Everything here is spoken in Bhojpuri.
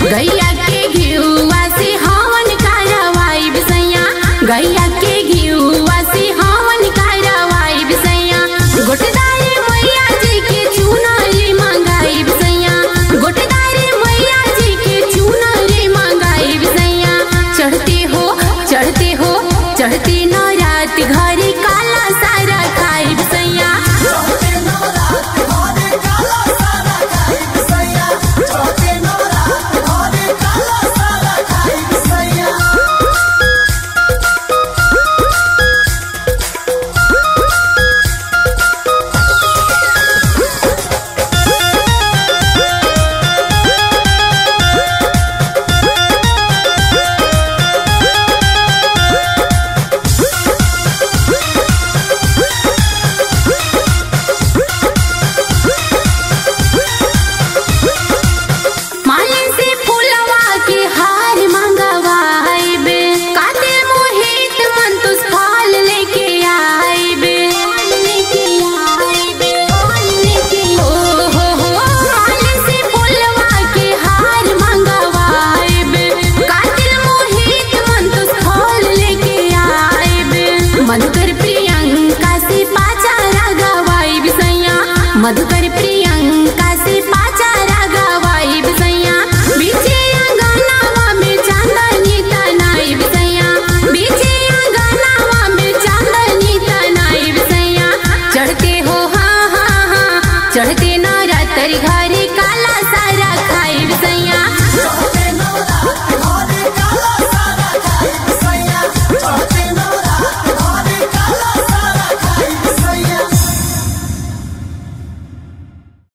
गैया के घिउवा से हवन कारवाई बिसैया गैया के घिउवा से हवन कारवाई बिसैया गोटदारी मैया जी के चुनरी मंगाई बिसैया गोटदारी मैया जी के चुनरी मंगाई बिसैया चढ़ते हो चढ़ते हो चढ़ते नौरात घरे काला सारा खाई बिसैया माले से फूलवा के हार मंगवाइबे काते मोहित मन तुस फल लेके आइबे लेके आइबे लेके हो हो हो माले से फूलवा के हार मंगवाइबे काते मोहित मन तुस फल लेके आइबे मधुकर प्रियंका से पाचा गवाई बिसैया मधुकर